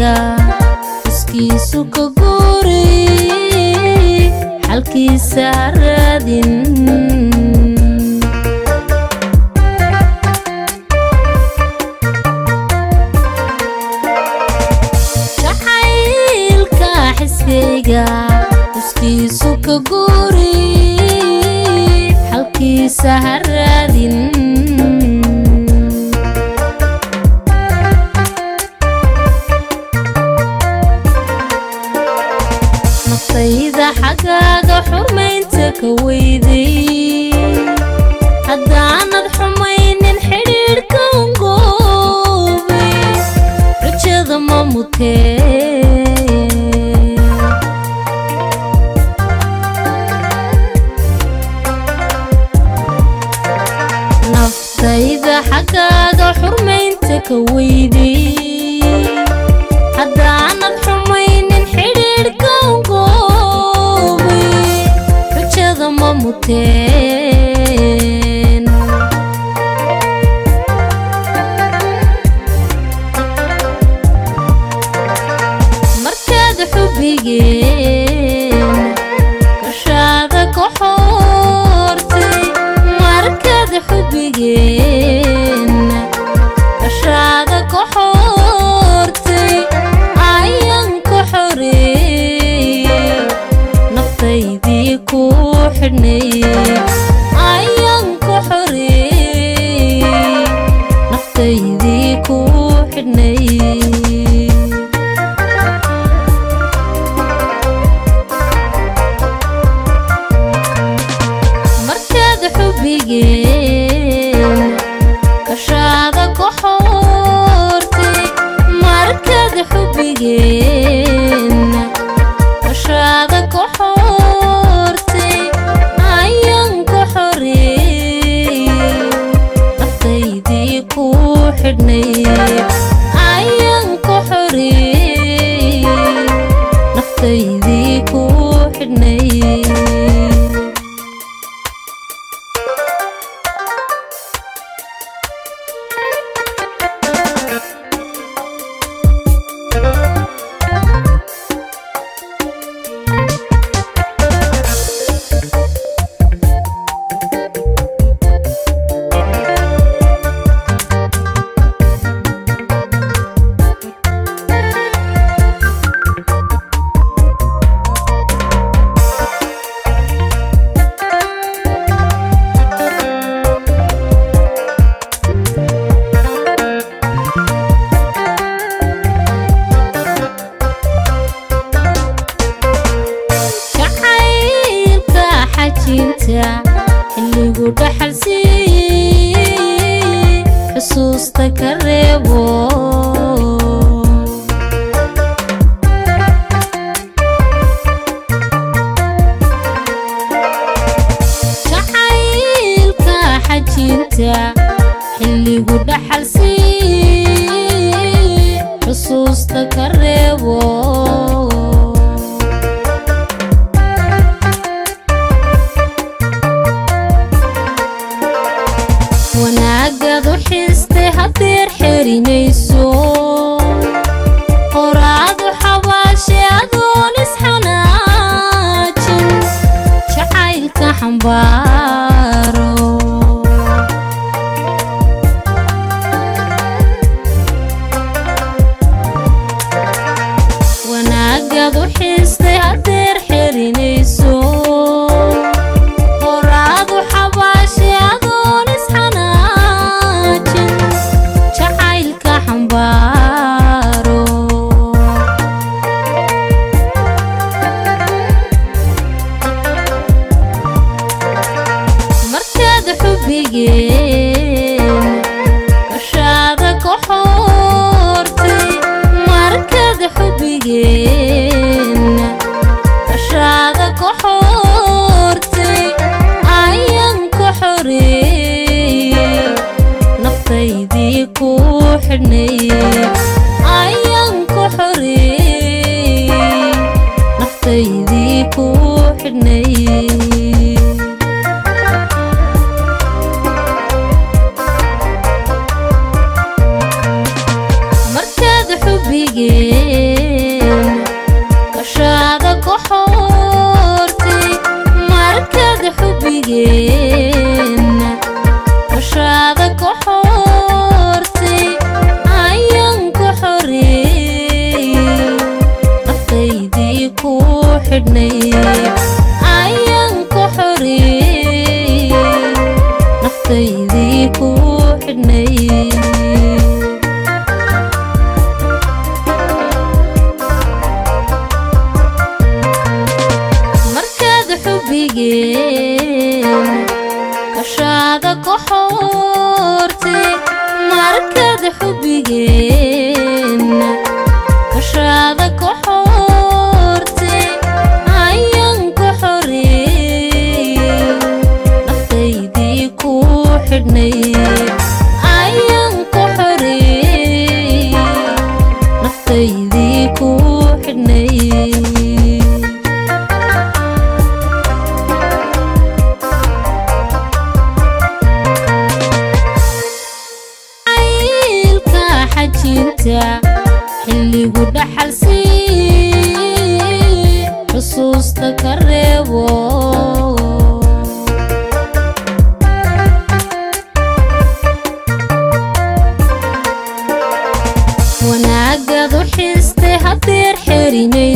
xisbiga xuskiisu ka guuray xalkiisa raadin jacaylka xisbiga xuskiisu ka guuray xalkiisa ha raadin naftayda xaggaaga xurmaynta ka weyday haddaanad xumaynin xidhiidhka ungoobay rajada ma mutee naftayda xaggaaga xurmaynta ka weyday haddaanad xumaynin xidhiidhka ungoobay rajada ma muteen markaad xubbigeen gashaada ka xoortay markaad xubbigeen gashaada ka xoortay ayaan ka xoreeyey naftaydii ku xidhnayey ayaan ka xoreeyey naftaydii ku xidhnayey markaad xubbigeen kashaada ka xoortay markaad xubbigeen kashaada ka xoortay ayaan ka xoreeyey naftaydii ku xidhnayey ayaan ka xoreeyey naftaydii ku xidhnayey jacaylka xajinta xilligu dhaxal siiyey xusuusta ka reebo jacaylka xajinta xilligu dhaxal siiyey xusuusta ka reebo wanaagad u xistay haddeer xerinayso horaadu xabaashe adoon isxanaajin jacaylka xambaaro wanaagad u xistay haddeer xerinayso horaadu xabaashe adoon isxanaajin jacaylka xambaaro markaad xubbigeen gashaada ka xoortay markaad xubbigeen gashaada ka xoortay ayaan ka xoreeyey naftaydii ku xidhnayey ayaan ka xoreeyey naftaydii ku xidhnayey markaad xubbigeen xidhnay ayaan ku xoreeyey naftaydii ku xidhnay markaad xubbigeen kashaada ku xoortay markaad xubbigeen kashaada ku xoortay ayaan ku xoreeyey naftaydii ku xidhnay ayaan ku xoreeyey naftaydii ku xidhnay caylka xajinta xilligu dhaxal sii xusuusta ka reebo wanaagad u xistay hadeer xerinay